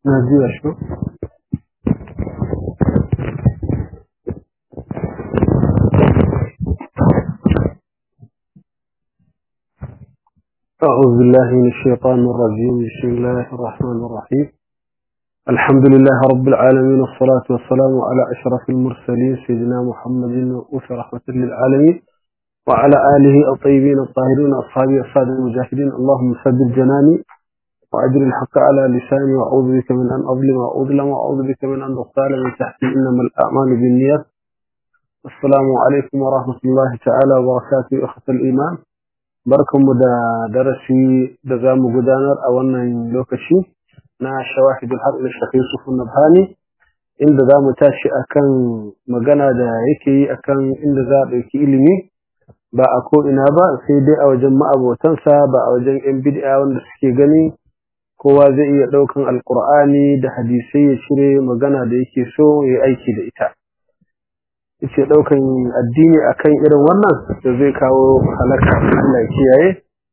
نهدي شو أعوذ بالله من الشيطان الرجيم بسم الله الرحمن الرحيم الحمد لله رب العالمين والصلاة والسلام على أشرف المرسلين سيدنا محمد وأوفى رحمة للعالمين وعلى آله الطيبين الطاهرين أصحابه الصادق المجاهدين اللهم سدد جناني وأجر الحق على لساني وأعوذ بك من أن أظلم وأظلم وأعوذ بك من أن أغتال من تحتي إنما الأعمال بالنيات السلام عليكم ورحمة الله تعالى وبركاته أخت الإيمان barkanmu da darasi da za mu gudanar a wannan lokaci na shawahidul haɗu da shafi sufun nabhani inda za mu tashi akan magana da yake yi akan inda za a ɗauki ilimi ba a ko'ina ba sai dai a wajen ma'abotansa ba a wajen ‘yan bid'a wanda suke gani kowa zai iya ɗaukan alƙur'ani da hadisai ya cire magana da yake so ya aiki da ita yace daukan addini akan irin wannan da zai kawo halaka Allah kiyaye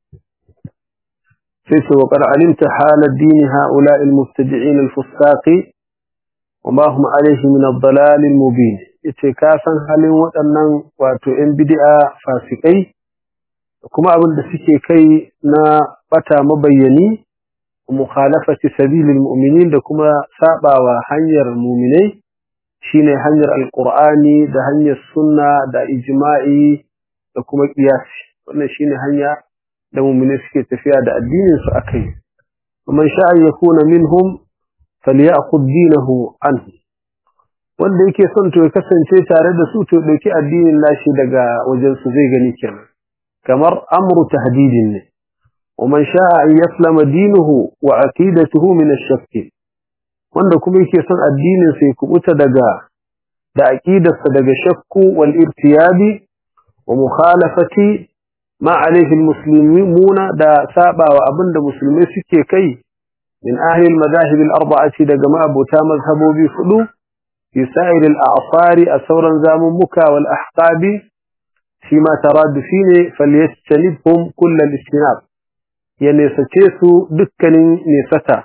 sai ce wa qad alimta hal ad-din haula al-mubtadi'in al-fusaqi wa ma hum alayhi min ad-dalal al-mubin yace ka san halin waɗannan wato yan bid'a fasikai kuma abin da suke kai na bata mabayyani mukhalafati sabilil mu'minin da kuma sabawa hanyar mu'minai shine hanyar alqur'ani da hanyar sunna da ijma'i da kuma qiyasi wannan shine hanya da mu'mini suke tafiya da addinin su akai man sha'a yakuna minhum falyakhudh dinahu anhu wanda yake son to ya kasance tare da su to dauki addinin nashi daga wajen su zai gani kenan kamar amru tahdidin ne ومن شاء أن يسلم دينه وعقيدته من الشك wanda kuma yake son addinin sai kubuta daga da aqidarsa daga shakku wal irtiyabi wa mukhalafati ma alayhi almuslimuna da sabawa abinda musulmai suke kai min ahli almadahib alarba'ati daga ma'abuta mazhabobi hudu fi sa'ir al'asari a sauran zamummuka wal ahqabi fi ma tarad fine falyastanibhum kull al-istinab ya nesace su dukkanin nesata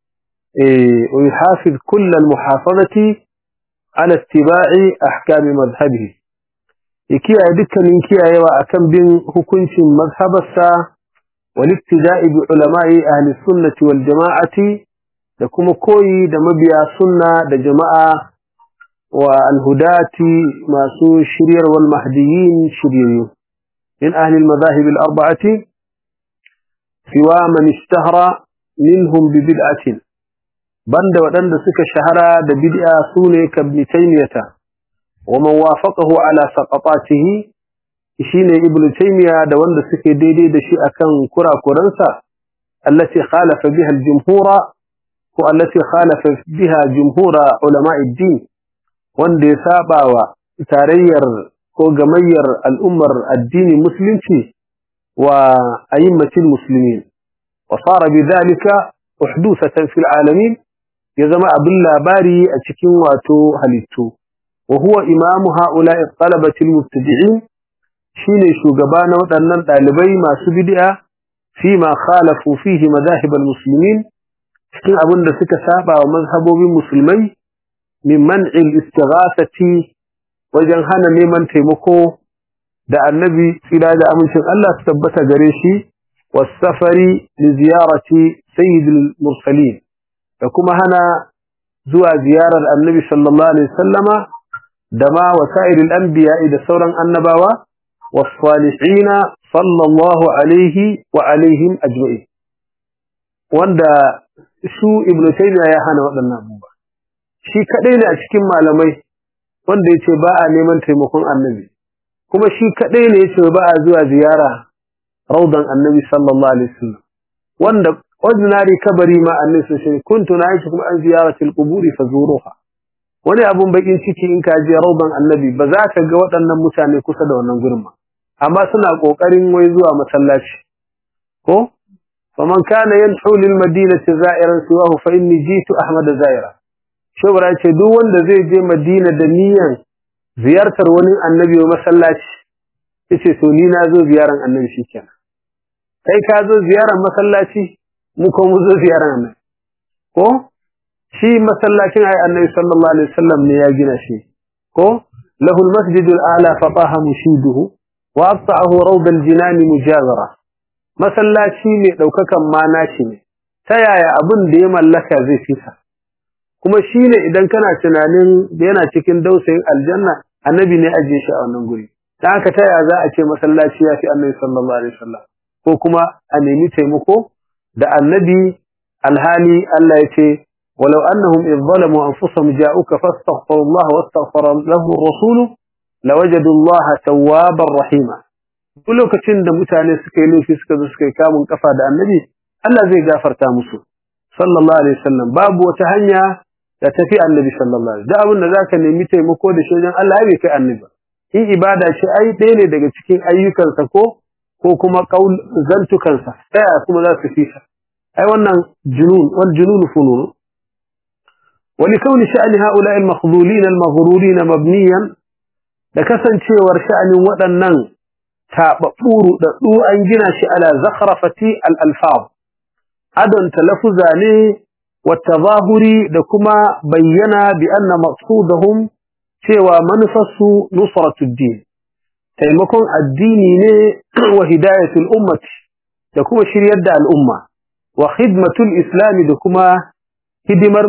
ويحافظ كل المحافظة على اتباع أحكام مذهبه يكي أدك من كي أيوة أكم بين هكونش مذهب الساعة والابتداء بعلماء أهل السنة والجماعة لكم كوي دمبيا سنة دجماعة والهداة ما سو الشرير والمهديين شرير من أهل المذاهب الأربعة سوى من اشتهر منهم ببدعة banda waɗanda suka shahara da bid'a sune kabni taymiyata wa man wafaqahu ala saqatatihi shine ibnu taymiya da wanda suke daidai da shi akan kurakuransa allati khalafa biha al-jumhura ko allati khalafa biha jumhura ulama ad-din wanda ya sabawa tarayyar ko gamayyar al'ummar addini musulunci wa ayyimatil muslimin wa sara bidhalika uhdusatan fil alamin ya zama abin labari a cikin wato halittu wa huwa imamu ha'ula'i talabatil mubtadi'in shine shugaba na waɗannan ɗalibai masu bid'a fi ma khalafu fihi madahib almuslimin cikin abin da suka saba wa mazhabobin musulmai min man'il istighathati wajen hana neman taimako da annabi tsira da amincin Allah su tabbata gare shi wasafari li ziyarati sayyidil mursalin da kuma hana zuwa ziyarar annabi sallallahu alaihi sallama da ma wasa'iril anbiya da sauran annabawa was-salihina sallallahu alaihi wa alaihim ajma'in wanda su ibnu taymiya ya hana waɗannan abubuwa shi kadai ne a cikin malamai wanda yace ba a neman taimakon annabi kuma shi kadai ne yace ba a zuwa ziyara raudan annabi sallallahu alaihi wasallam wanda ordinary kabari ma annabi sun kuntu na'ishi kuma an ziyaratil quburi fazuruha wani abun bakin ciki in ka je raudan annabi ba za ka ga waɗannan mutane kusa da wannan gurin ba amma suna kokarin wai zuwa masallaci ko faman kana yanhu lil madinati za'iran siwahu fa inni jitu ahmad za'ira shobara ce duk wanda zai je madina da niyan ziyartar wani annabi wa masallaci yace to ni na zo ziyaran annabi shikenan kai ka zo ziyaran masallaci mu ko mu zo ziyaran nan ko shi masallacin ai annabi sallallahu alaihi wasallam ne ya gina shi ko lahu almasjidul a'la fataha mushiduhu wa aqta'ahu rawd aljinan mujazara masallaci ne daukakan ma nashi ne ta yaya abin da ya mallaka zai fisa kuma shine idan kana tunanin yana cikin dausayin aljanna annabi ne aje shi a wannan guri dan haka ta yaya za a ce masallaci ya fi annabi sallallahu alaihi wasallam ko kuma a nemi taimako da annabi alhali Allah ya ce ولو أنهم إذ ظلموا أنفسهم جاءوك فاستغفروا الله واستغفر له الرسول لوجدوا الله توابا رحيما duk lokacin da mutane suka yi laifi suka zo suka yi kamun kafa da annabi Allah zai gafarta musu sallallahu alaihi wasallam babu wata hanya da tafi annabi sallallahu alaihi da abin da zaka nemi taimako da shi wajen Allah bai kai annabi in ibada ce ai ɗaya ne daga cikin ayyukansa ko ko kuma kaul zantukansa ɗaya kuma za su fi ai wannan junun wal junun funun ولكون شأن هؤلاء المخذولين المغرورين مبنيا لكسنشيور شأن ودنن تابطور دو أنجنا على زخرفة الألفاظ أدن تلفزاني والتظاهر لكما بينا بأن مقصودهم سوى منفس نصرة الدين تيمكن الدين وهداية الأمة لكما شريد الأمة وخدمة الإسلام لكما hidimar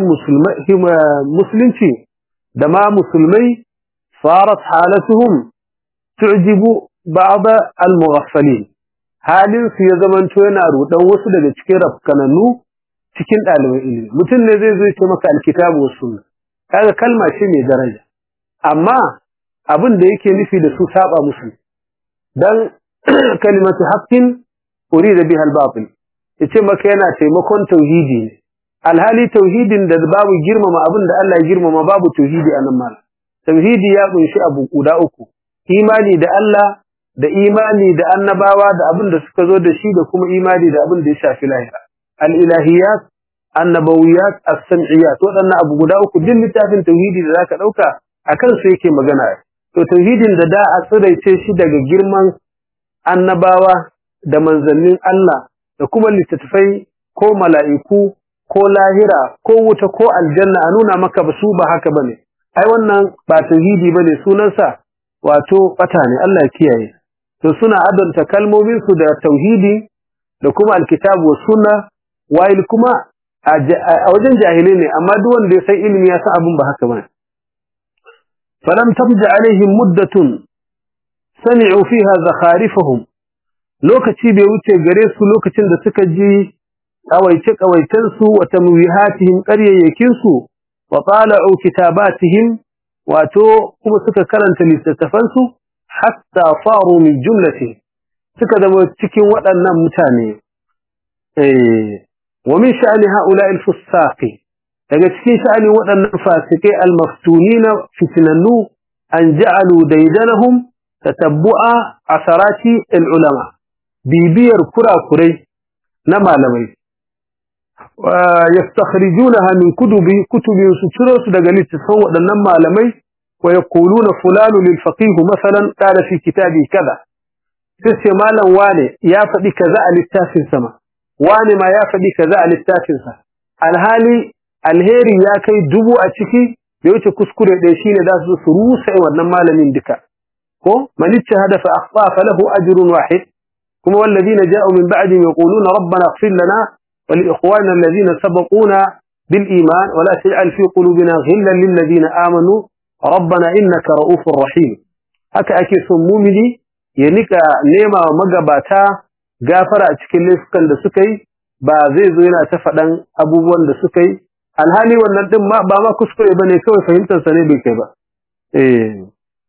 musulunci da ma musulmai farat halatuhum tu'jibu ba'd al-mughaffalin halin su ya zamanto yana rudan wasu daga cikin rafkananu cikin ɗaliban ilimi mutum ne zai zo ya ce maka alkitabu was sunna kaga kalma ce mai daraja amma abin da yake nufi da su saba musu dan kalimatu haqqin urida biha al-batil yace maka yana taimakon tauhidi ne alhali tauhidin da babu girmama abin da Allah ya girmama babu tauhidi a nan mal tauhidi ya kunshi abu guda uku imani da Allah da imani da annabawa da abin da suka zo da shi da kuma imani da abin da ya shafi lahira al-ilahiyat annabawiyat as-sam'iyat wadannan abu guda uku din littafin tauhidi da zaka dauka akan su yake magana to tauhidin da da a tsiraice shi daga girman annabawa da manzannin Allah da kuma littattafai ko mala'iku ko lahira ko wuta ko aljanna a nuna maka ba su ba haka bane ai wannan ba tauhidi bane sunansa wato bata ne Allah ya kiyaye to suna adanta kalmomin su da tauhidi da kuma alkitabu was sunna wa'il kuma a wajen jahilai ne amma duk wanda ya san ilimi ya san abin ba haka bane falam tabja alaihim muddatun sami'u fiha zakharifahum lokaci bai wuce gare su lokacin da suka ji kawaice-kawaicensu wa tamwihatihim ƙaryayyakinsu wa tala'u kitabatihim wato kuma suka karanta littattafansu hatta faru min jumlati suka zama cikin waɗannan mutane eh wa min sha'ani ha'ula'il fusaqi daga cikin sha'ani waɗannan fasikai al-maftunina fitnannu an ja'alu daydanahum tatabbu'a asarati al-ulama bibiyar kurakurai na malamai yastakhrijunaha min kutubi kutubi su daga littafan waɗannan malamai wa yaquluna fulanu lil faqih masalan qala fi kitabi kaza sai malam wane ya faɗi kaza a littafin sama wane ma ya faɗi kaza a littafin sa alhali alheri ya kai dubu a ciki da wuce kuskure ɗaya shine za su su rusa wannan malamin duka ko man ittahada fa akhta falahu ajrun wahid kuma walladhina ja'u min ba'dihim yaquluna rabbana ighfir lana wa li ikhwanina alladhina sabaquna bil iman wa la taj'al fi qulubina ghillan lil ladina amanu rabbana innaka ra'ufur rahim haka ake son mumini ya nika nema wa magabata gafara a cikin laifukan da suka yi ba zai zo yana ta faɗan abubuwan da suka yi alhali wannan din ma ba ma kuskure bane kawai fahimtar sa ne bai kai ba eh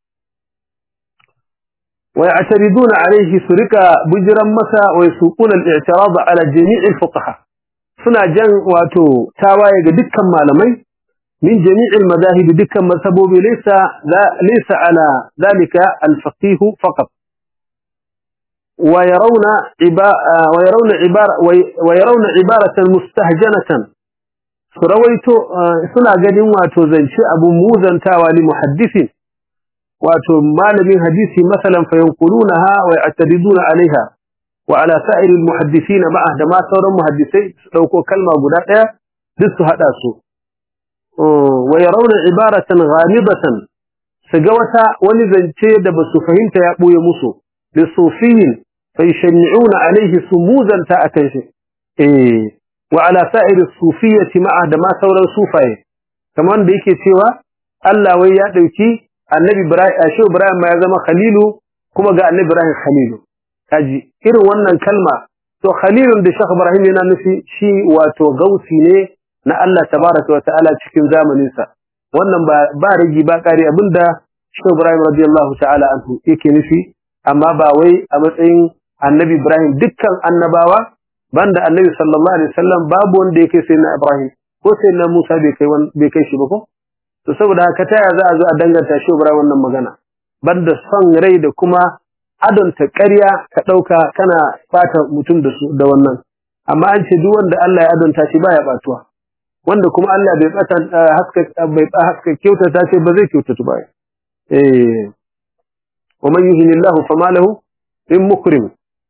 wa ya'tariduna alayhi surika bujran masa wa yasuquna al-i'tirad ala jami' al-fuqaha suna jan wato tawaye ga dukkan malamai min jami' al-madahib dukkan mazhabobi laysa laysa ala dhalika al-faqih faqat ويرون ويرون عبارة ويرون عبارة مستهجنة سرويتو سنا غدين واتو زنشي ابو موزنتاوا لمحدث واتو مالمين حديثي مثلا فينقلونها ويعترضون عليها وعلى سائر المحدثين معه دما سورن محدثي دوكو كلمه غدا daya duk su hada su wa yarawna ibaratan ghamidatan su ga wata wani zance da ba su fahimta ya ɓoye musu da sufiyin fa yashni'una alaihi sumuzanta akan shi eh wa ala sa'iri sufiyyati ma'a da ma sauran sufaye kamar da yake cewa Allah wai ya dauki Annabi Ibrahim Ashe Ibrahim ma ya zama Khalilu kuma ga Annabi Ibrahim Khalilu kaji irin wannan kalma to Khalilun da Sheikh Ibrahim yana nufi shi wato gausi ne na Allah tabaraka wa ta'ala cikin zamanin sa wannan ba ba rigi ba kare abinda Sheikh Ibrahim radiyallahu ta'ala anhu yake nufi amma ba wai a matsayin Annabi Ibrahim dukkan annabawa banda Annabi sallallahu alaihi wasallam babu wanda yake sai na Ibrahim ko sai na Musa bai kai bai kai shi ba ko to saboda haka taya za a zo a danganta Sheikh Ibrahim wannan magana banda son rai da kuma adonta ƙarya ka ɗauka kana fata mutum da su da wannan amma an ce duk wanda Allah ya adonta shi baya batuwa wanda kuma Allah bai bata haska bai haska kyautata sai ba zai kyautatu ba eh wa man yuhinillahu fama lahu min mukrim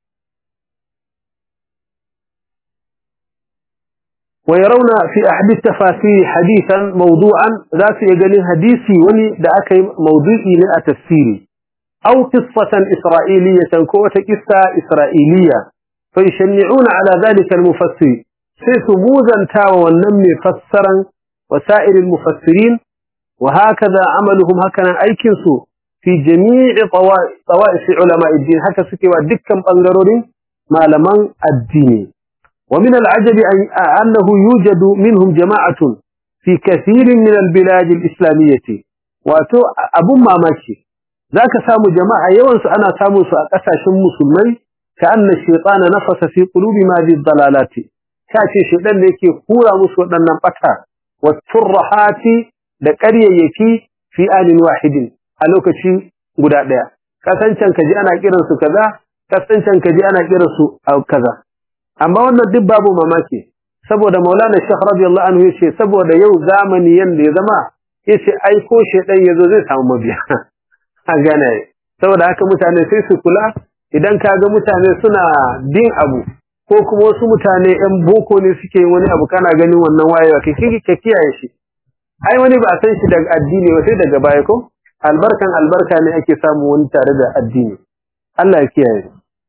ويرون في أحد التفاسير حديثا موضوعا ذات يقال حديثي ولي دعك موضوعي لأتفسيري أو قصة إسرائيلية كوة قصة إسرائيلية فيشنعون على ذلك المفسر سيثبوزا تاوى والنمي فسرا وسائر المفسرين وهكذا عملهم هكذا أيكنسوا في جميع طوائف علماء الدين هكذا سكي ودكا بانغرورين ما لمن الدين ومن العجب أنه يوجد منهم جماعة في كثير من البلاد الإسلامية واتو أبو ماماشي ذاك سامو جماعة يوانس أنا سامو سأقسى مسلمي كأن الشيطان نفس في قلوب هذه الضلالات كاشي شيطان يكي خورا مسوطا نمقتا والترحات لكريا يكي في آل واحد ألوك شي قداء ديا كسانشان كجي أنا كيرنسو كذا كسانشان كجي أنا كيرنسو أو كذا amma wannan duk babu mamaki saboda Maulana Sheikh radiyallahu anhu yace saboda yau zamani yanda ya zama yace ai ko shedan yazo zai samu mabiya a gane saboda haka mutane sai su kula idan kaga mutane suna bin abu ko kuma wasu mutane ɗan boko ne suke wani abu kana ganin wannan wayewa kai ka kiyaye shi ai wani ba a san shi daga addini ba sai daga baya ko albarkan albarka ne ake samu wani tare da addini Allah ya kiyaye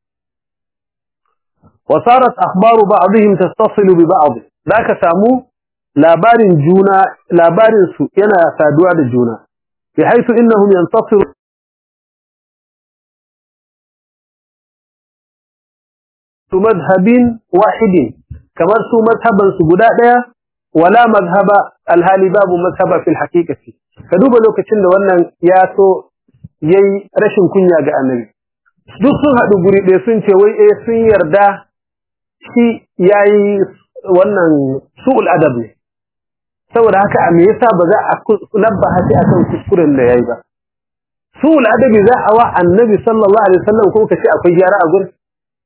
وصارت أخبار بعضهم تتصل ببعض ذاك سامو labarin juna labarin su yana saduwa da juna bi haisu innahum yantasir su madhhabin wahidin kamar su mazhaban su guda daya wala mazhaba alhali babu mazhaba fil haqiqati ka duba lokacin da wannan ya so yayi rashin kunya ga annabi duk sun haɗu guri ɗaya sun ce wai eh sun yarda shi yayi wannan su'ul adab ne saboda haka a me yasa ba za a labba hasi akan kuskuren da yayi ba su'ul adabi za a wa annabi sallallahu alaihi wasallam ko kace akwai gyara a gurin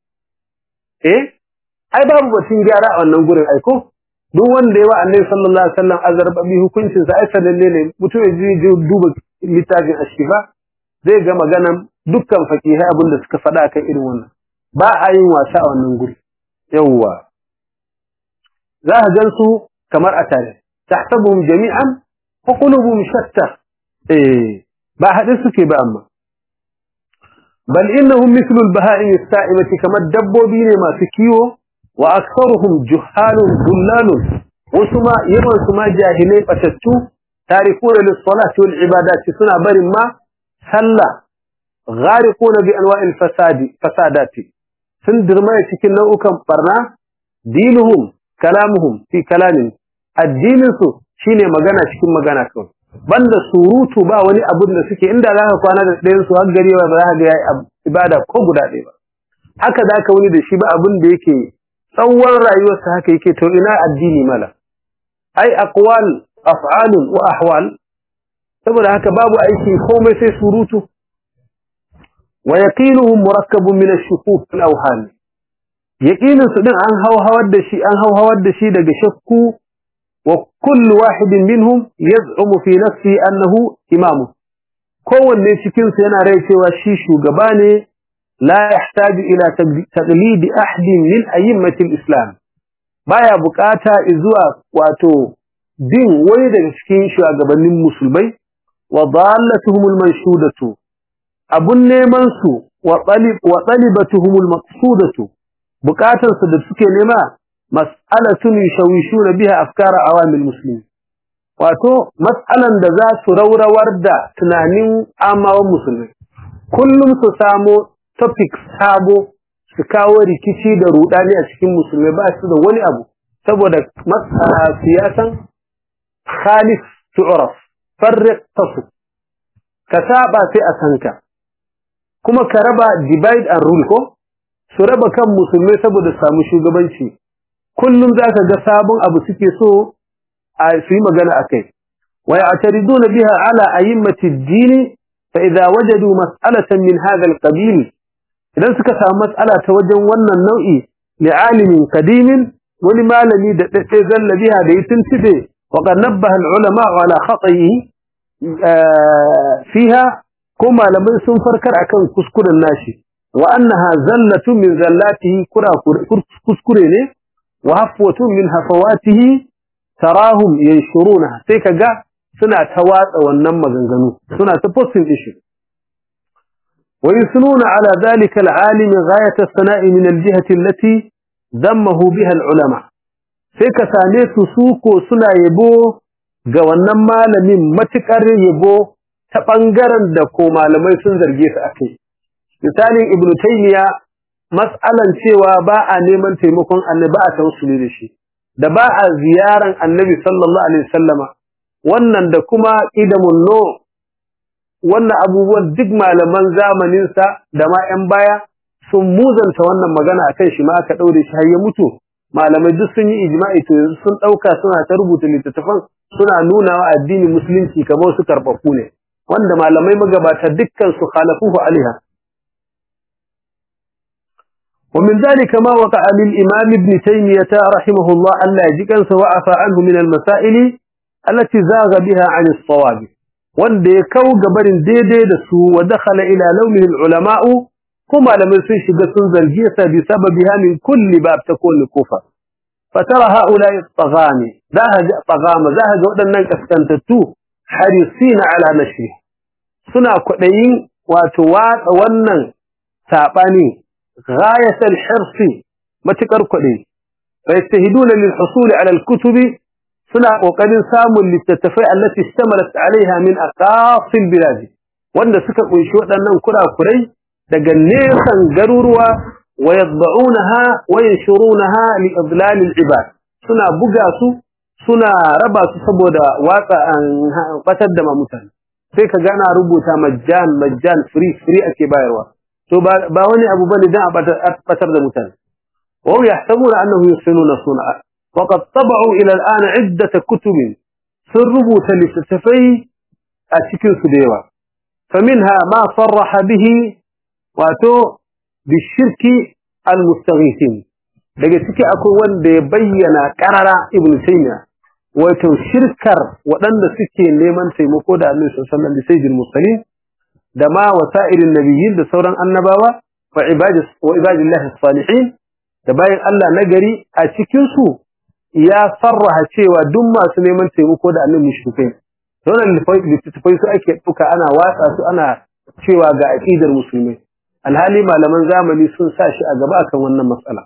eh ai babu batun gyara a wannan gurin ai ko duk wanda yawa annabi sallallahu alaihi wasallam azarba bi hukuncin sa ai sanalle ne mutum ya je duba littafin ashifa zai ga maganan dukkan fakihai abinda suka faɗa kan irin wannan ba a yin wasa a wannan guri yawwa za ka gan su kamar a tare tahsabuhum jami'an wa qulubuhum shatta eh ba haɗe suke ba amma bal innahum mithlu al-baha'im as-sa'imati kamar dabbobi ne masu kiwo wa aktharuhum juhalun dullalun wasu ma yawan su ma jahilai batattu tarikuna lis-salati wal ibadati suna barin ma sallah gharikuna bi anwa'il fasadi fasadati sun dirmaya cikin nau'ukan barna dinuhum kalamuhum fi kalamin addinin su shine magana cikin magana kawai banda surutu ba wani abun da suke inda zaka kwana da ɗayan su har gari ba za ka ga yayi ibada ko guda ɗaya ba haka zaka wani da shi ba abun da yake tsawon rayuwarsa haka yake to ina addini mala ai aqwal af'alun wa ahwal saboda haka babu aiki komai sai surutu wa yaqinuhum murakkabun min ash-shukuk wal awhan yaqinin su din an hawhawar da shi an hawhawar da shi daga shakku wa kullu wahidin minhum yaz'umu fi nafsi annahu imamu kowanne cikin su yana rai cewa shi shugaba ne la yahtaju ila taqlid ahadin min a'immati al-islam baya bukata zuwa wato bin wani daga cikin shugabannin musulmai wa dallatuhumul manshudatu abun neman su wa talib wa talibatuhumul maqsudatu bukatun su da suke nema mas'alatun yashawishuna biha afkar awamil muslimin wato mas'alan da za su raurawar da tunanin amawan musulmi kullum su samo topic sabo su kawo rikici da rudani a cikin musulmai ba su da wani abu saboda siyasan khalif tu'raf farriq tasu ka saba sai a sanka kuma ka raba divide and rule ko su raba kan musulmai saboda samu shugabanci kullum zaka ga sabon abu suke so a su yi magana akai wa ya'tariduna biha ala a'immati ad-din fa idza wajadu mas'alatan min hadha al-qabil idan suka samu mas'ala ta wajen wannan nau'i li alimin qadimin wani malami da dade zalla biha da yitin tibe wa qad nabbaha al-ulama ala khata'i fiha ko malamai sun farkar akan kuskuren nashi wa annaha zallatu min zallatihi kura kuskure ne wa hafwatu min hafawatihi tarahum yanshuruna sai kaga suna ta watsa wannan maganganu suna ta posting issue wa yusnuna ala dhalika al-alim ghayat as-sana'i min al-jihati allati dammahu biha al-ulama sai ka same su suko suna yabo ga wannan malamin matukar yabo ta bangaren da ko malamai sun zarge su akai misalin ibnu taymiya mas'alan cewa ba a neman taimakon annabi ba a tawassuli da shi da ba a ziyaran annabi sallallahu alaihi wasallama wannan da kuma idamun no wannan abubuwan duk malaman zamanin sa da ma ƴan baya sun muzanta wannan magana akan shi ma aka daure shi har ya mutu malamai duk sun yi ijma'i to yanzu sun dauka suna ta rubuta littattafan suna nuna wa addinin musulunci kamar su karbafu ne wanda malamai magabata dukkan su khalafuhu alaiha ومن ذلك ما وقع للإمام ابن تيمية رحمه الله ألا يجيكا وعفى عنه من المسائل التي زاغ بها عن الصواب wanda ya kau gabarin daidai da su wa dakhala ila laumin ulama kuma malamai sun shiga sun zargi sa bi sababiha min kulli bab takun kufa fatara haula tagani zahaja tagama zahaja wadannan kaskantattu harisina ala nashri suna kwadayin wato watsa wannan sabani غاية الحرص متكر كدي فيجتهدون للحصول على الكتب سنة وقد ساموا للتتفاع التي اشتملت عليها من أقاصي البلاد وأن سكا قنشوة أنهم كرا كري دقنيسا قروروا ويضبعونها وينشرونها لإضلال العباد سنة بقاسو سنة رباسو سبودا واقع قتدم متن سيكا قانا ربوتا مجان مجان فري فري أكي بايروا to ba wani abu bane dan a batar da mutane wa hum yahsabuna annahum yusinuna sun'a wa qad tab'u ila al'an 'iddat kutub sun rubuta littattafai a cikin su da yawa faminha ma sarraha bihi wato bishirki almustaghithin daga ciki akwai wanda ya bayyana qarara ibnu taymiya wato shirkar waɗanda suke neman taimako da annabi sallallahu alaihi wasallam da sayyidul da ma wasa'irin nabiyyin da sauran annabawa wa ibadis wa ibadillahi salihin da bayan Allah nagari a cikin su ya sarraha cewa duk masu neman taimako da annabi mushrikai wannan littattafai su ake duka ana watsa su ana cewa ga aqidar musulmai alhali malaman zamani sun sa shi a gaba akan wannan matsala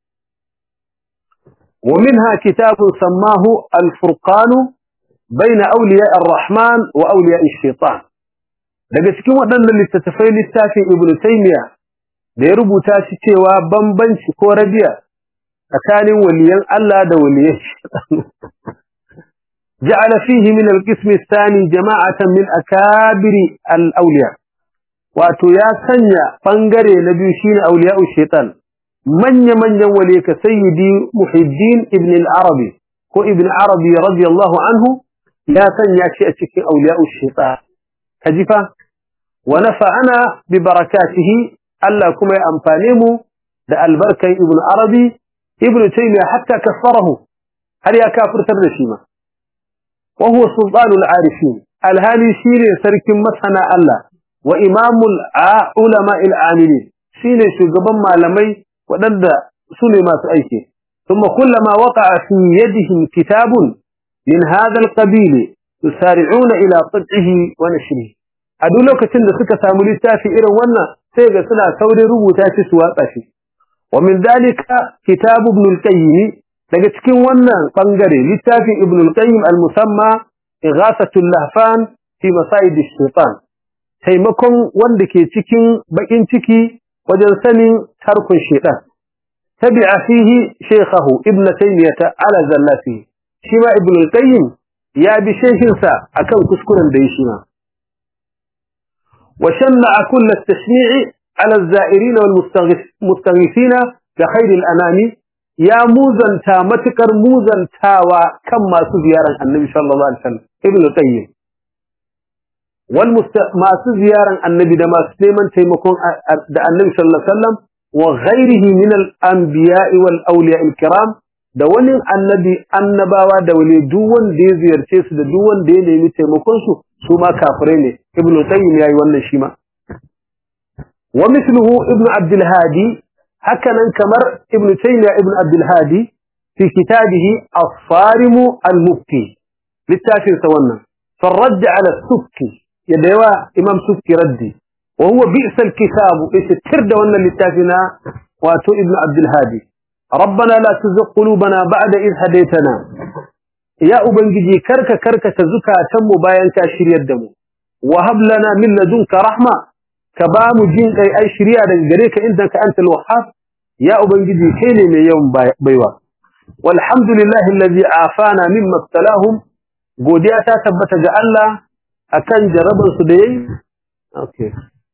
ومنها كتاب سماه الفرقان بين أولياء الرحمن وأولياء الشيطان daga cikin waɗannan littattafai littafin Ibn Taymiyyah da ya rubuta shi cewa bambanci ko rabiya tsakanin waliyan Allah da waliyan ja'ala fihi min al-qism ath-thani jama'atan min akabiri al-awliya wato ya sanya bangare na biyu shine awliya'u shaytan manya manyan waliya ka sayyidi Muhiddin ibn al-Arabi ko ibn Arabi radiyallahu anhu ya sanya shi a cikin awliya'u shaytan kajifa wa nafa'ana bi barakatihi Allah kuma ya amfane mu da albarkan ibn arabi ibn taymiya hatta kaffarahu har ya kafirtar da shi ma wa huwa sultanul arifin alhali shine sarkin masana Allah wa imamul ulama al amilin shine shugaban malamai wadanda sune masu aiki ثم كلما وقع في يدهم كتاب min hadha alqabil yusari'una ila qat'ihi wa nashrihi a duk lokacin da suka samu littafi irin wannan sai ga suna saurin rubuta shi su watsa shi wa min dalika kitab ibn al-qayyim daga cikin wannan bangare littafin ibn al-qayyim al-musamma ighasatul lahfan fi masaid ash-shaytan taimakon wanda ke cikin bakin ciki wajen sanin tarkun shaytan tabi'a fihi shaykhahu ibn taymiyah ala zallati shi ma ibn al-qayyim ya bi shehinsa akan kuskuren da ya shi ma وشنع كل التشنيع على الزائرين والمستغيثين بخير الأنام يا موزن تامتكر موزن تاوى كما سزيارا النبي صلى الله عليه وسلم ابن القيم والمست ما سزيارا النبي دما سليمان تيمكون النبي صلى الله عليه وسلم وغيره من الأنبياء والأولياء الكرام da wani annabi annabawa da wale duk wanda ya ziyarce su da duk wanda ya nemi taimakon su su ma kafirai ne ibnu qayyim yayi wannan shi ma wa mithluhu ibnu abdul hadi hakanan kamar ibnu taymiya ibnu abdul hadi fi kitabihi as-sarim al-mufti littafin sa wannan farad ala sukki yadda yawa imam sukki raddi wa huwa bi'sa al-kitab ita da wannan littafina wato ibnu abdul hadi ربنا لا تزغ قلوبنا بعد إذ هديتنا يا أبنجي كرك كرك تزكى تم باين كاشري الدم وهب لنا من لدنك رحمة كبام جين أي أي شريعة جريك إنك أنت الوهاب يا أبنجي حيني من يوم بيوا والحمد لله الذي عافانا مما ابتلاهم godiya ta tabbata ga Allah akan jarabar su da yayi okay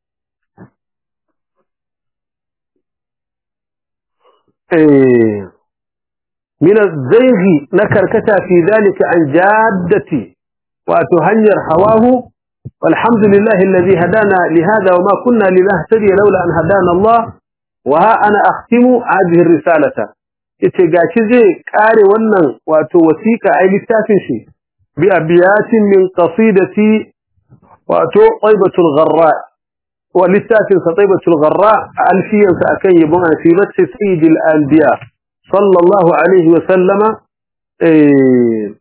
من الزيغ نكركتا في ذلك عن جادتي وتهنير هواه والحمد لله الذي هدانا لهذا وما كنا لنهتدي لولا أن هدانا الله وها أنا أختم هذه الرسالة اتقاش زي كاري ونن وتوسيك أي لتافنشي بأبيات من قصيدتي وتو طيبة الغراء وللتافن سطيبة الغراء ألفيا سأكي بنا في بث سيد الأنبياء صلى الله عليه وسلم إيه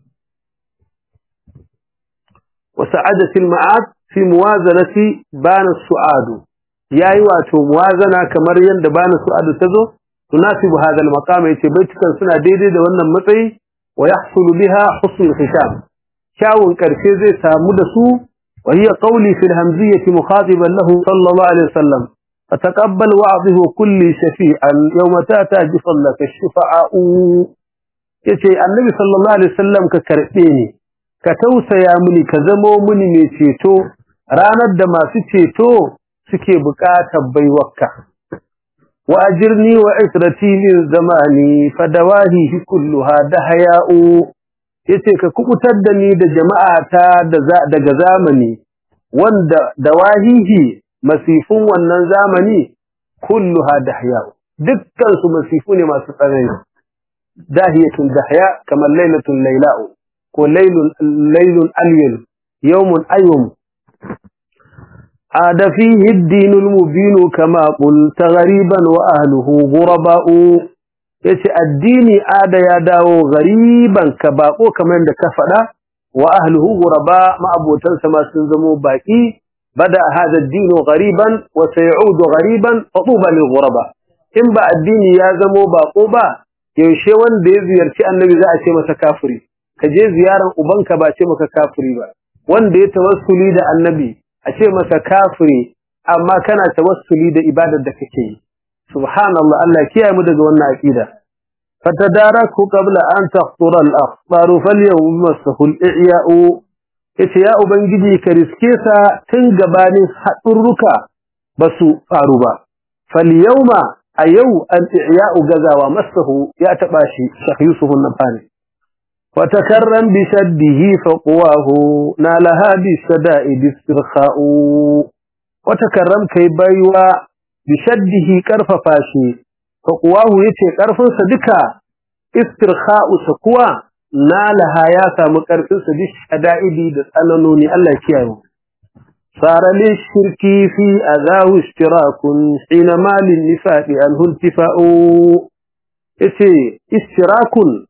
وسعادة المعاد في موازنة بان السعاد يا أيوة موازنة كمريا بان السعاد تزو تناسب هذا المقام يتبيتك سنة ديدي دوانا مطعي ويحصل بها حسن الختام شاون كركيزي سامدسو وهي قولي في الهمزية مخاطبا له صلى الله عليه وسلم فتقبل وعظه كل شفيعا يوم تاتى لك الشفعاء yace annabi sallallahu alaihi wasallam ka karbe ni ka tausaya mini ka zamo mini mai ceto ranar da masu ceto suke buƙatar baiwarka wa ajirni wa israti min zamani fadawahi kulluha dahaya'u yace ka kubutar da ni da jama'ata daga zamani wanda dawahihi masifun wannan zamani kulluha dahya dukkan su masifu ne masu tsanani dahiyatun dahya kamar lailatun laila'u ko lailun lailun alyun yawmun ayyum عاد فيه الدين المبين كما قلت غريبا وأهله غرباء yace addini ada ya dawo gariban ka bako kamar da ka faɗa wa ahluhu ghuraba ma'abotansa ma sun zamo baki bada hada addinu gariban wa sayudu gariban fatuba lil ghuraba in ba addini ya zamo bako ba yaushe wanda ya ziyarci annabi za a ce masa kafiri ka je ziyaran ubanka ba ce maka kafiri ba wanda ya tawassuli da annabi a ce masa kafiri amma kana tawassuli da ibadar da kake yi subhanallah Allah kiyaye mu daga wannan aqida fatadaraku qabla an taqtura al-akhbar falyawm masahu al-i'ya'u yace ya ubangiji ka riske sa tun gabanin hadurruka basu faru ba falyawma a yau al-i'ya'u gazawa masahu ya taba shi Sheikh Yusuf an-Nafani وتكرم بشده فقواه نالها بالشدائد استرخاء وتكرم كي بيوا بشده كرففا شي فقواه يتي كرفنسا دكا استرخاء سقوى نالها يا سامو كرفنسا بالشدائد دسألنوني الله كيانو صار للشرك في أذاه اشتراك حينما للنفاق أنه انتفاء يتي اشتراك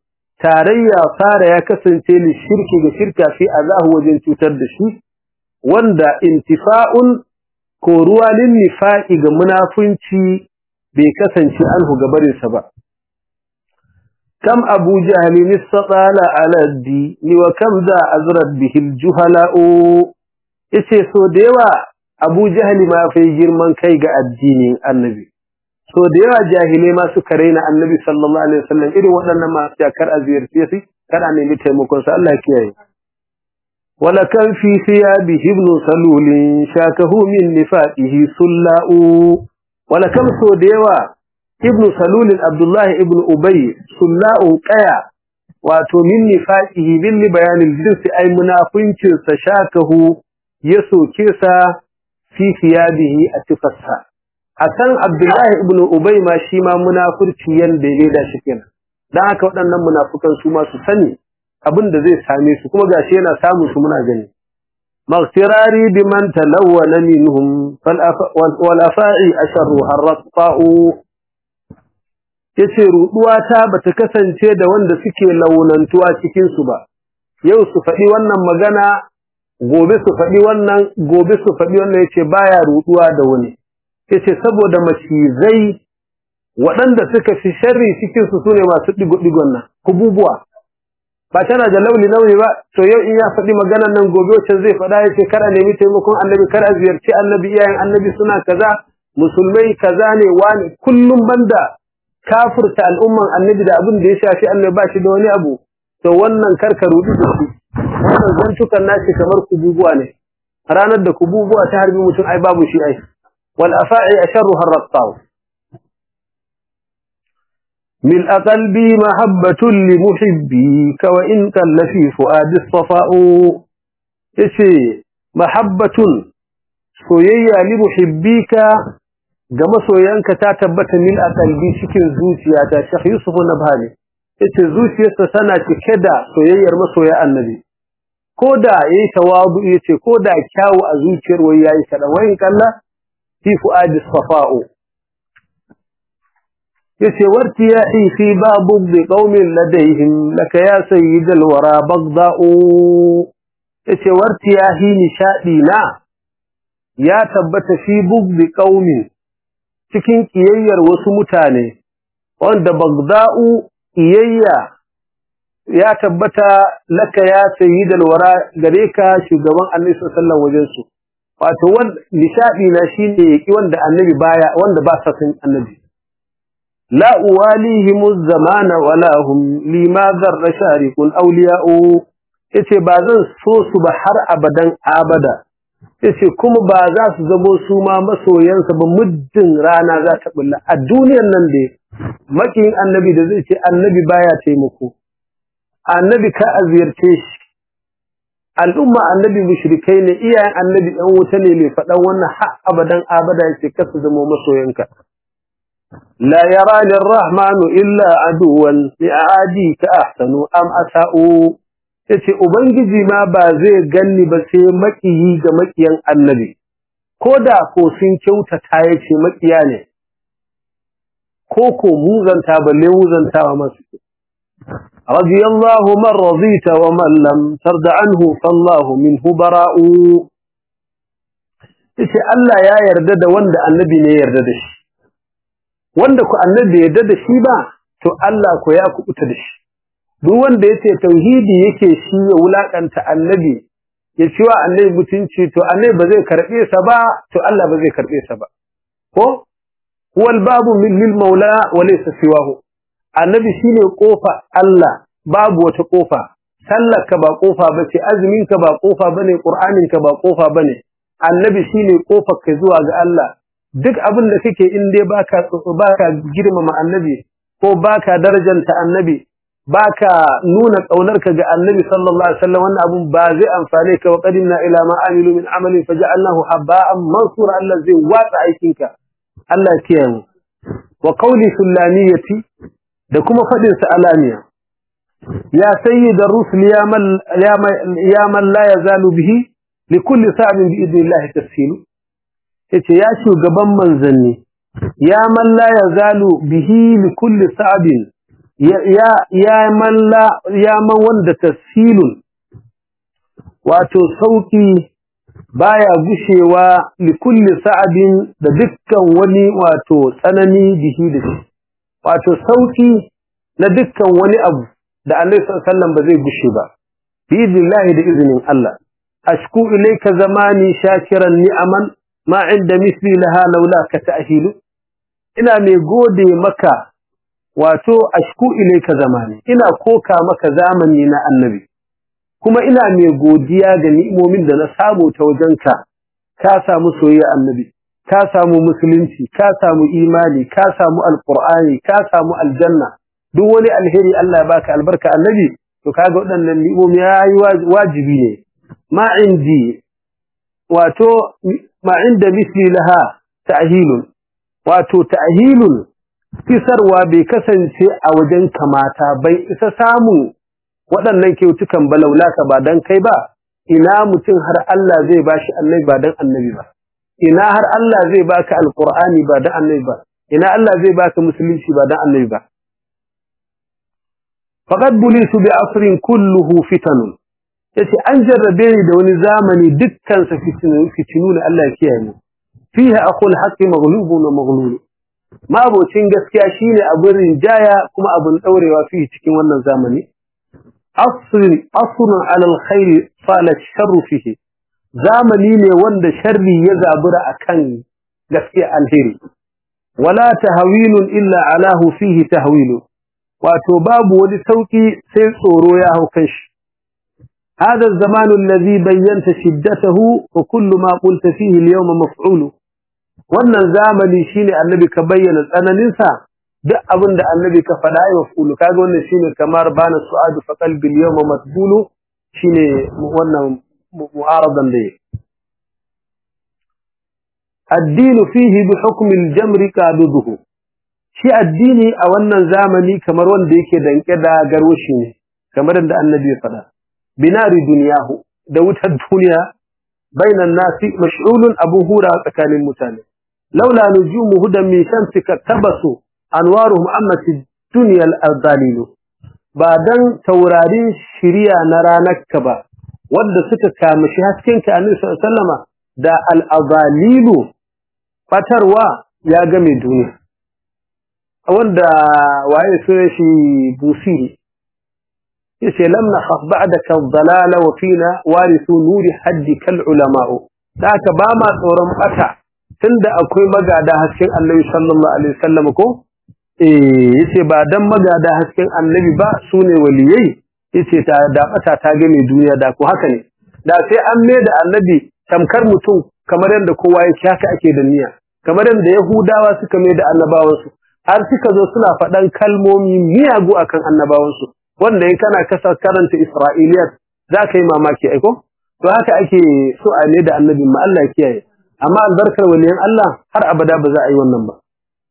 tarayya fara ya kasance li shirki ga shirka fi azahu wajen cutar da shi wanda intifa'un ko ruwa lin nifa'i ga munafunci bai kasance anhu gabarinsa ba كم أبو جهل استطال على الدين وكم ذا أزرد به الجهلاء إيشي سو ديوا أبو جهل ما في جرمان كيغا الدين النبي سو ديوا جاهلي ما سكرين النبي صلى الله عليه وسلم إذا وأننا ما سيكر أزير سيسي كان أن يمتع مكون الله كيهي ولكم في ثيابه ابن سلول شاكه من نفاته سلاء ولكم سو ديوا ibnu salulin abdullahi ibnu ubay sulla'u qaya wato min nifaqihi bil bayanil jinsi ay munafincin sa shakahu ya soke sa fi thiyabihi atifassa akan abdullahi ibnu ubay ma shi ma munafurci yanda ya da shi kenan dan haka waɗannan munafukan su ma su sani abin da zai same su kuma gashi yana samu su muna gani maghfirari biman talawwana minhum wal afa'i asharu harraqa'u yace ruduwa ta bata kasance da wanda suke launantuwa cikin su ba yau su faɗi wannan magana gobe su faɗi wannan gobe su faɗi wannan yace baya ruduwa da wani yace saboda macizai waɗanda suka fi sharri cikin su sune masu digo digon nan kububuwa ba tana da launi launi ba to yau in ya faɗi maganar nan gobe wacce zai faɗa yace kar a nemi taimakon annabi kar a ziyarci annabi iyayen annabi suna kaza musulmai kaza ne wani kullum banda kafirta al'umman annabi da abin da ya shafi annabi ba shi da wani abu to wannan karka rudi da shi wannan zantukan nashi kamar kububuwa ne ranar da kububuwa ta harbi mutum ai babu shi ai wal afa'i asharru harraqaw mil aqalbi mahabbatun li muhibbi ka wa in kalla fi fuadi safa'u yace mahabbatun soyayya li muhibbika ga masoyanka ta tabbata min a kalbi cikin zuciyata Sheikh Yusuf Nabhani yace zuciyarsa tana cike da soyayyar masoya annabi koda yayi tawadu yace koda kyawu a zuciyar wai yayi kada wayin kalla fi fuadi safa'u yace wartiyahi fi babu bi qaumin ladayhim laka ya sayyidal wara bagda'u yace wartiyahi nishadi na ya tabbata fi bugbi qaumin cikin ƙiyayyar wasu mutane wanda Bagda'u ƙiyayya ya tabbata laka ya sayi dalwara gare ka shugaban Annabi sallallahu wajen su wato wanda nishadi na shine yaki wanda Annabi baya wanda ba sa san Annabi la uwalihim zamana wala hum lima zarra sharikun awliya'u yace ba zan so su ba har abadan abada yace kuma ba za su zamo su ma masoyansa ba muddin rana za ta bulla a duniyar nan da makin annabi da zai ce annabi baya taimako annabi ka aziyarce shi al'umma annabi mushrikai ne iyayen annabi dan wuta ne mai faɗan wannan har abadan abada yace ka su zamo masoyanka la yara lirrahmanu illa aduwan li'adi ka ahsanu am asa'u yace ubangiji ma ba zai ganni ba sai makiyi ga makiyan annabi koda ko sun kyautata yace makiya ne ko ko muzanta balle muzantawa masu radiyallahu man radita wa man lam tarda anhu fallahu minhu bara'u yace Allah ya yarda da wanda annabi ne yarda da shi wanda ku annabi yarda da shi ba to Allah ko ya kubuta da shi duk wanda yace tauhidi yake shi ya wulakanta annabi ya ci wa annabi mutunci to annabi ba zai karbe sa ba to Allah ba zai karbe sa ba ko huwal babu min lil maula wa laysa siwahu annabi shine kofa Allah babu wata kofa sallarka ba kofa bace azuminka ba kofa bane qur'aninka ba kofa bane annabi shine kofar ka zuwa ga Allah duk abin da kake in dai baka baka girmama annabi ko baka darajanta annabi baka nuna kaunarka ga annabi sallallahu alaihi wasallam wannan abun ba zai amfane ka wa qadimna ila ma amilu min amalin faj'alnahu haba'an mansura Allah zai watsa aikinka Allah ya kiyaye wa qawli sullaniyati da kuma fadin sa alamiya ya sayyidar rusul ya man ya man la yazalu bihi likulli sa'in bi idnillahi tafsilu yace ya shugaban manzanni ya man la yazalu bihi likulli sa'in ya man ya man wanda tasfilun wato sauki baya gushewa li kulli sa'adin da dukkan wani wato tsanani bihi da shi wato sauki na dukkan wani abu da Annabi sallallahu alaihi wasallam ba zai gushe ba bi idnillahi da izinin Allah ashku ilayka zamani shakiran ni'aman ma inda misli laha laula ka ta'hilu ina mai gode maka wato ashku ilayka zamani ina koka maka zamani na annabi kuma ina mai godiya ga ni'imomin da na samu ta wajenka ka samu soyayya annabi ka samu musulunci ka samu imani ka samu alqur'ani ka samu aljanna duk wani alheri Allah ya baka albarka annabi to kaga waɗannan ni'imomi yayi wajibi ne ma indi wato ma inda misli laha ta'hilun wato ta'hilun kisarwa bai kasance a wajen kamata bai isa samu waɗannan kyautukan balaulaka ba dan kai ba ina mutum har Allah zai bashi annabi ba dan annabi ba ina har Allah zai baka alqur'ani ba dan annabi ba ina Allah zai baka musulunci ba dan annabi ba faqad bulisu bi asrin kulluhu fitanun yace an jarrabe ni da wani zamani dukkan sa fitinu fitinu Allah ya kiyaye mu fiha aqul haqqi maghlubun wa maghlul mabocin gaskiya shine abin rinjaya kuma abin daurewa fi cikin wannan zamani asrin asrun ala alkhair fala sharru fihi zamani ne wanda sharri ya zabura akan gaskiya alheri wala tahwilun illa alahu fihi tahwilu wato babu wani sauki sai tsoro ya hau kan shi هذا الزمان الذي بينت شدته وكل ما قلت فيه اليوم مفعول wannan zamani shine annabi ka bayyana tsananin sa duk abin da annabi ka faɗa ya mafulu kaga wannan shine kamar bana su'adu fa qalbi al-yawma matbulu shine wannan mu'aradan da الدين فيه بحكم الجمر قابضه shi addini a wannan zamani kamar wanda yake danke da garwashi ne kamar da annabi ya faɗa binari duniyahu da wutar duniya bainan nasi mash'ulun abu hura tsakanin mutane laula nujumu hudan min shamsika tabasu anwaruhum ammati dunya al-ardalil ba dan taurarin shiriya na ranarka ba wanda suka kamashi haskenka annabi sallallahu alaihi wasallama da al-ardalilu fatarwa ya ga mai duniya wanda waye sunan shi busiri yace lam nakhaf ba'daka ad-dalala wa fina warithu nuri haddi kal ulama'u haka ba ma tsoron bata tunda akwai magada hasken Annabi sallallahu alaihi wasallam ko eh yace ba dan magada hasken Annabi ba sune waliyai yace ta da bata ta ga mai duniya da ko haka ne da sai an mai da Annabi tamkar mutum kamar yadda kowa yake haka ake da niyya kamar yadda Yahudawa suka mai da annabawansu har suka zo suna faɗan kalmomi miyagu akan annabawansu wanda in kana kasa karanta Isra'iliyat za ka yi mamaki aiko to haka ake so a ne da annabi ma Allah ya kiyaye amma albarkar waliyan Allah har abada ba za a yi wannan ba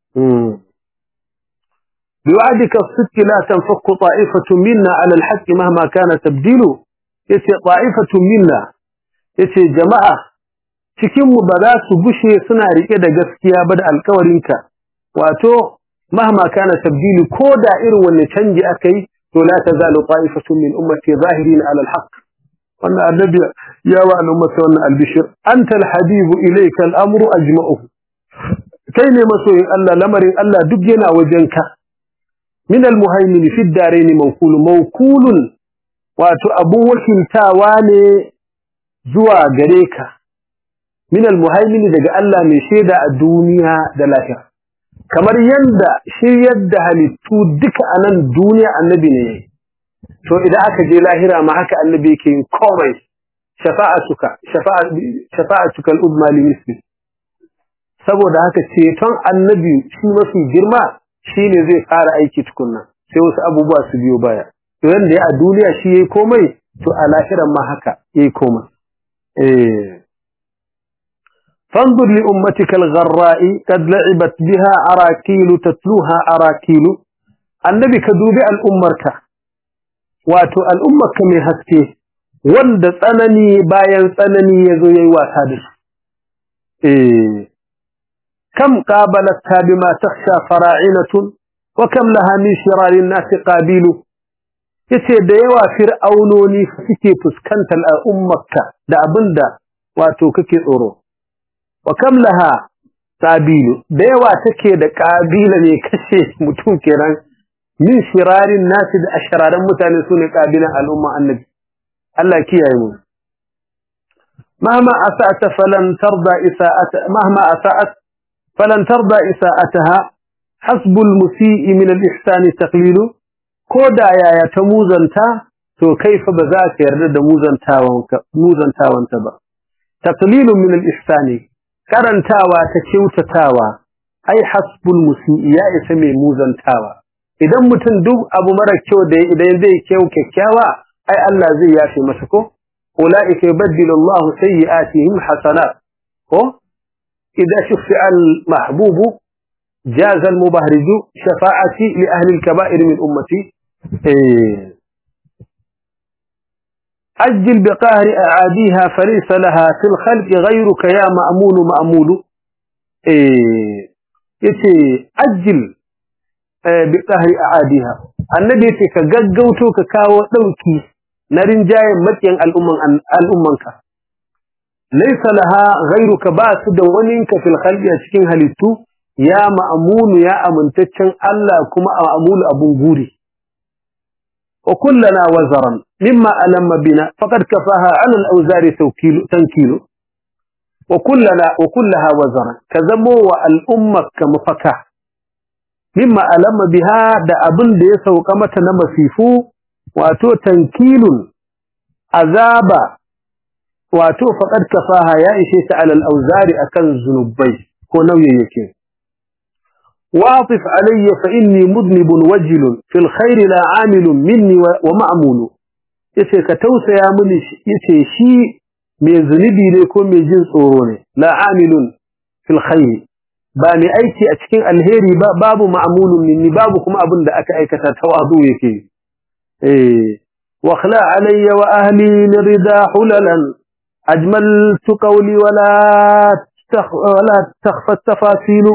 biwa'dika as-sidq la tanfakku ta'ifatu minna 'ala al-haqq mahma kana tabdilu yace ta'ifatu minna yace jama'a cikin mu ba za su bushe suna rike da gaskiya ba da alƙawarinka wato mahma kana tabdilu ko da irin wanne canji akai to la tazalu ta'ifatun min ummati zahirin 'ala al-haqq wannan annabi ya wa al'ummata wannan albishir anta al-habib ilayka al-amru ajma'uhu kai ne masoyin Allah lamarin Allah duk yana wajenka min al-muhaymin fi ad-darain mawkul mawkulun wato abun wakiltawa ne zuwa gare ka min al-muhaymin daga Allah mai shaida a duniya da lahira kamar yanda shiryar da halittu duka a nan duniya annabi ne to idan aka je lahira ma haka annabi yake yin komai shafa'atuka shafa'atuka al-udma li misli saboda haka ceton annabi shi mafi girma shine zai fara aiki tukunna sai wasu abubuwa su biyo baya to yanda ya a duniya shi yayi komai to a lahiran ma haka yayi komai eh فانظر لأمتك الغراء قد لعبت بها أراكيل تتلوها أراكيل النبي كدوبي الأمرك واتو الأمك من هسكي wanda tsanani bayan tsanani ya zo ya yi wasa da su. Kam ƙabalata bima taksha fara'inatun wa kam laha min shirarin nasi qabilu yace da yawa fir'aunoni suke fuskantar al'ummarka da abinda wato kake tsoro wa kam laha qabilu da yawa take da qabila ne kashe mutum kenan min shirarin nasi da ashararan mutane sune qabilan al'umma annabi Allah kiyaye mu مهما أسأت فلن ترضى إساءت مهما أسأت فلن ترضى إساءتها حسب المسيء من الإحسان تقليل كودا يا يتموزنتا تو كيف بذاك يرد موزنتاوانك موزنتاوانت با تقليل من الإحسان كرنتاوا تكيوتتاوا أي حسب المسيء يا اسمي موزنتاوا idan mutum duk abu mara kyau da idan zai kyau kyakkyawa ai Allah zai yafe masa ko ulaika yubaddilu Allah sayyi'atihim hasanat ko idza shufi'a al-mahbub jaza al-mubahrij shafa'ati li ahli al-kaba'ir min ummati أجل بقهر أعاديها فليس لها في الخلق غيرك يا مأمول مأمول يتي أجل بقهر أعاديها النبي يتي كغغوتو كاو دوكي نرين جاي مكين الأمم الأممك ليس لها غيرك باس دونينك في الخلق cikin halittu ya ma'amunu ya amintaccen Allah kuma ma'amulu abun guri وكلنا وزرا مما ألم بنا فقد كفاها على الأوزار تنكيل وكلنا وكلها وزرا كذبوا الأمة كمفكة مما ألم بها دا أبن دي سوقمة نمسيفو واتو تنكيل عذاب واتو فقد كفاها يا إشيس على الأوزار أكن زنبي كونو يكين واطف علي فإني مذنب وجل في الخير لا عامل مني ومعمول yace ka tausaya mini yace shi mai zunubi ne ko mai jin tsoro ne la amilun fil khair ba mai aiki a cikin alheri ba babu ma'mulun minni babu kuma abin da aka aikata tawadu yake eh wa khala alayya wa ahli lirida hulalan ajmaltu qawli wala wala takhfa tafasilu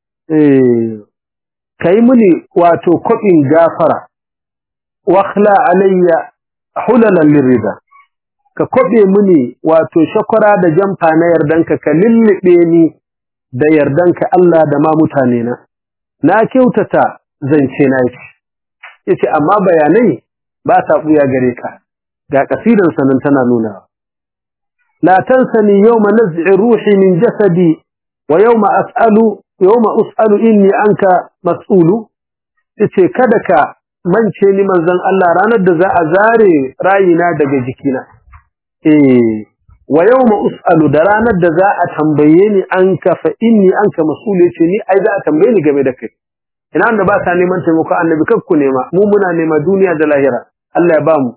ka yi mini wato kwaɓin gafara wakhla alayya hulalan lirida ka kwaɓe mini wato shakwara da jamfa na yardanka ka lullube ni da yardanka Allah da ma mutane na na kyautata zance na yake yace amma bayanai ba ta buya gare ka ga kasidan sanan tana nuna la tansani yawma naz'i ruhi min jasadi wa yawma as'alu yawma us'alu inni anka mas'ulu yace kada ka mance ni manzon Allah ranar da za a zare rayina daga jikina eh wa yawma us'alu da ranar da za a tambaye ni anka fa inni anka mas'ulu yace ni ai za a tambaye ni game da kai ina wanda ba sa neman taimako annabi kakku nema mu muna nema duniya da lahira Allah ya bamu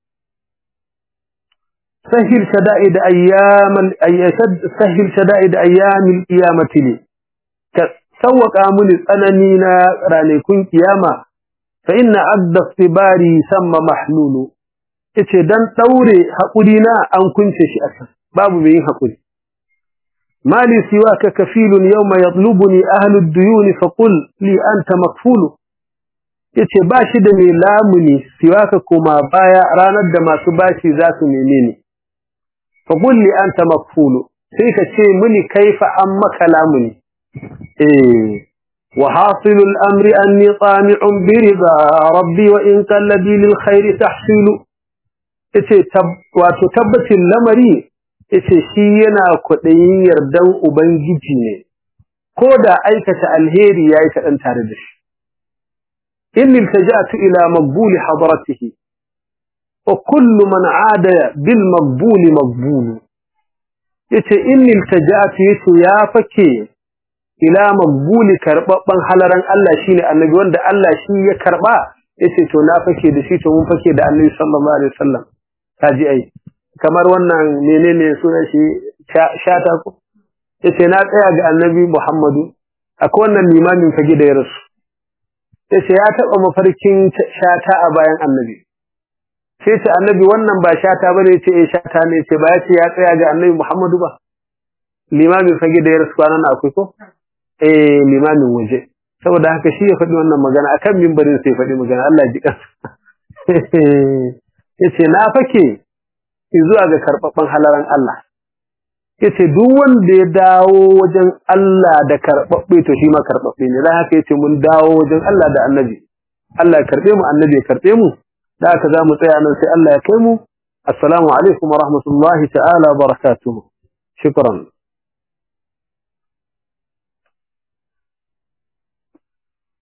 sahil shada'id ayyamal ayyashad sahil shada'id ayyamil qiyamati li ka sauwaka mini tsanani na ranakun kiyama fa inna adda sibari samma mahlulu yace dan daure hakuri na an kunce shi a can babu mai yin hakuri mali siwaka kafilun yawma yatlubuni ahlu ad-duyun fa qul li anta makfulu yace ba shi da mai lamuni siwaka kuma baya ranar da masu bashi za su neme ni fa qul li anta makfulu sai ka ce mini kaifa an maka lamuni إيه وحاصل الأمر أني طامع برضا ربي وإن كان لدي للخير تحصيل وتتبت اللمري ita shi yana kwaɗayin yardan Ubangiji ne, ko da aikata alheri ya yi kaɗan tare da shi. Inni iltaja'tu ila magbuli hadaratihi, wa kullu man ada bil magbuli magbulu. Yace inni iltaja'tu yace ya fake ila magbuli karbabban halaran Allah shine annabi wanda Allah shi ya karba yace to na fake da shi to mun fake da annabi sallallahu alaihi wasallam kaji ai kamar wannan menene sunan shi shata ko yace na tsaya ga annabi Muhammadu akwai wannan limamin fage da ya rasu yace ya taba mafarkin shata a bayan annabi sai ce annabi wannan ba shata bane yace eh shata ne yace ba yace ya tsaya ga annabi Muhammadu ba limamin fage da ya rasu kwanan akwai ko eh limamin waje saboda haka shi ya faɗi wannan magana akan mimbarin sai faɗi magana Allah ya ji kansa yace na fake zuwa ga karɓaɓɓen halaran Allah yace duk wanda ya dawo wajen Allah da karɓaɓɓe to shi ma karɓaɓɓe ne dan haka yace mun dawo wajen Allah da Annabi Allah ya karɓe mu Annabi ya karɓe mu da haka za mu tsaya nan sai Allah ya kai mu assalamu alaikum wa rahmatullahi ta'ala wa barakatuh shukran